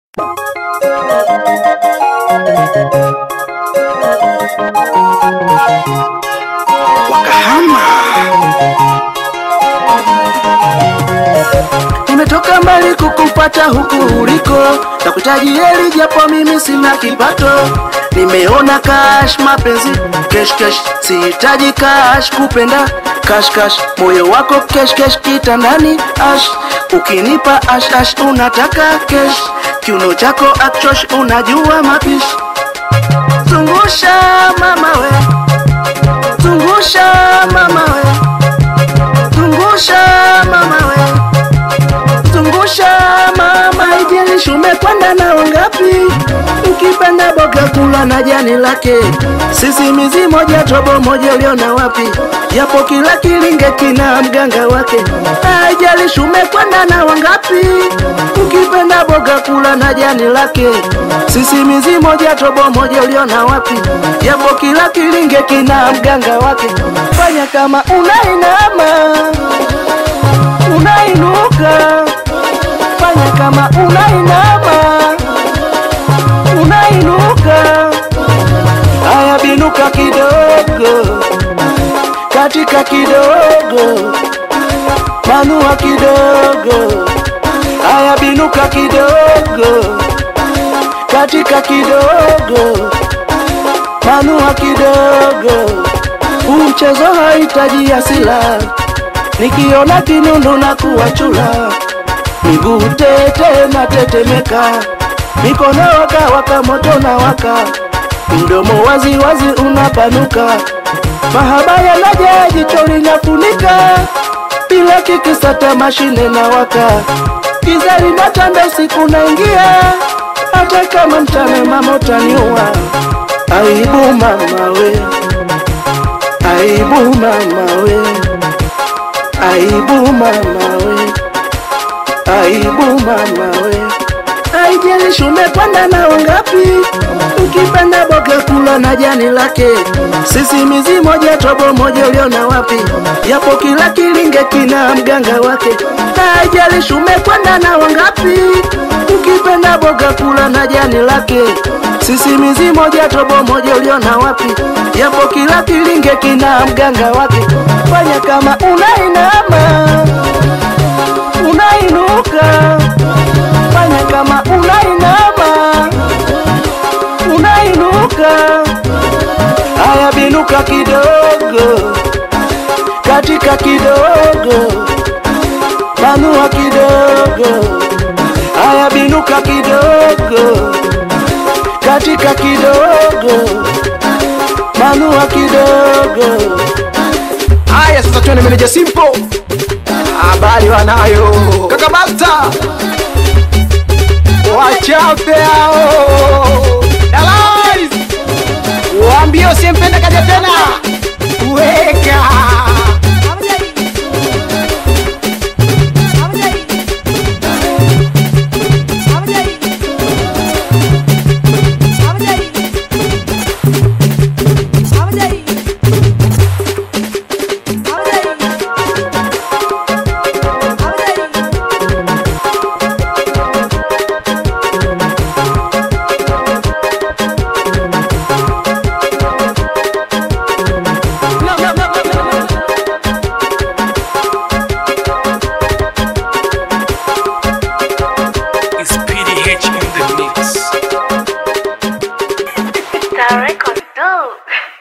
wakahama. Nimetoka mbali kukupata huku uliko, nakuhitaji heri japo mimi sina kipato. Nimeona cash mapenzi kesh kesh, sihitaji cash kupenda cash cash, moyo wako kesh kesh, kitandani ash, ukinipa ash ash unataka kesh, kiuno chako akchosh, unajua mapishi. Zungusha mama we, zungusha mama we, zungusha mama we zungusha mama, ijalishi umekwenda na wangapi. Ukipenda boga kula na jani lake, sisi mizi moja tobo moja, uliona wapi? Japo kila kilinge kina mganga wake, haijalishi umekwenda na wangapi. Ukipenda boga kula na jani lake, sisi mizi moja tobo moja, uliona wapi? Japo kila kilinge kina mganga wake, fanya kama unainama unainuka fanya kama unainama unainuka haya binuka kidogo katika kidogo manua kidogo haya binuka kidogo katika kidogo manua kidogo huu mchezo hahitaji asila nikiona kinundu na kuwachula miguu tete na tetemeka, mikono waka waka moto na waka, mdomo wazi wazi unapanuka, mahaba yanaja jicho linafunika, bila kikisata mashine na waka, giza linatanda usiku naingia, hata kama mchana mama utaniua. Aibu mama we, aibu mama we, aibu mama we aibu mama we, haijalishi umekwenda na wangapi. Ukipenda boga kula na jani lake, sisi mizi moja tobo moja, uliona wapi? Yapo kila kilinge kina mganga wake, haijalishi umekwenda na wangapi. Ukipenda boga kula na jani lake, sisi mizi moja tobo moja, uliona wapi? Yapo kila kilinge kina mganga wake, fanya kama unainama unainuka, fanya kama unainama, unainuka. Haya, binuka kidogo, katika kidogo, panua kidogo. Haya, binuka kidogo, katika kidogo, panua kidogo. Haya sasa tuende meneja Simple. Habari wanayo. Kaka Basta. Wachape hao. Dalais. Waambie usiyempenda kaja tena. Weka. It's PDH in the mix. Star Records, dope.